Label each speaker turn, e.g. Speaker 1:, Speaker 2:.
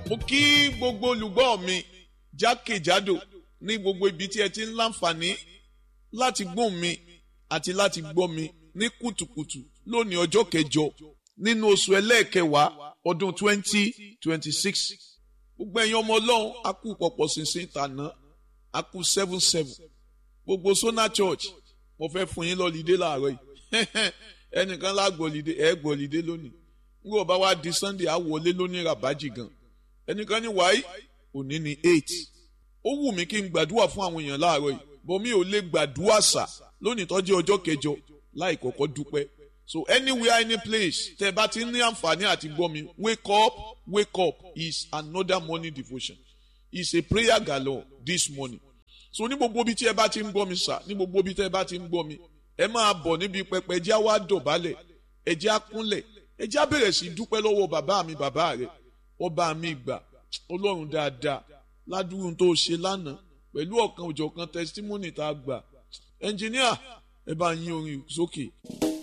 Speaker 1: mo kí gbogbo olùgbọ́ mi jákèjádò ní gbogbo ibi tí ẹ ti ń láǹfààní láti gbóhùn mi àti láti gbọ́ mi ní kùtùkùtù lónìí ọjọ́ kẹjọ nínú oṣù ẹlẹ́ẹ̀kẹwàá ọdún 2026 gbogbo ẹ̀yin ọmọ ọlọ́run a kú pọ̀pọ̀ ṣinṣin tàná a kú seven seven gbogbo Sona Church mo fẹ́ fún yín lọ́lídé láàárọ̀ yìí ẹnìkan lágbọ̀lídé ẹ̀ gbọ̀lídé lónìí ngbọ̀ bá wá di Sunday á wọlé lónìí rabaji gan ẹnìkan ní wáyé òní ní eight ó wù mí kí n gbàdúrà fún àwọn èèyàn láàárọ̀ yìí bọ́ mi ò lè gbàdúrà sà lónìí tó jẹ́ ọjọ́ kẹjọ láì kọ́kọ́ dúpẹ́ so anywhere any place tẹ́ bá ti ní àǹfààní àti gbọ́ mi wake up wake up is another morning devotion is a prayer galore this morning so ní gbogbo ibi tí ẹ bá ti ń gbọ́ mi sà ní gbogbo ibi tí ẹ bá ti ń gbọ́ mi ẹ máa bọ̀ níbi pẹpẹ ẹ jẹ́ á wá dọ̀bálẹ̀ ẹ jẹ́ á kúnlẹ̀ ẹ jẹ́ á bẹ̀rẹ̀ sí dúpẹ́ lọ́wọ́ bàbá mi bàbá rẹ̀ ọba mi gbà ọlọ́run dáadáa ládùúgbò tó ṣe lánàá pẹ̀lú ọ̀kan òjọ̀kan testimony tá a gbà ẹnjìníà ẹ bá yín orin sókè.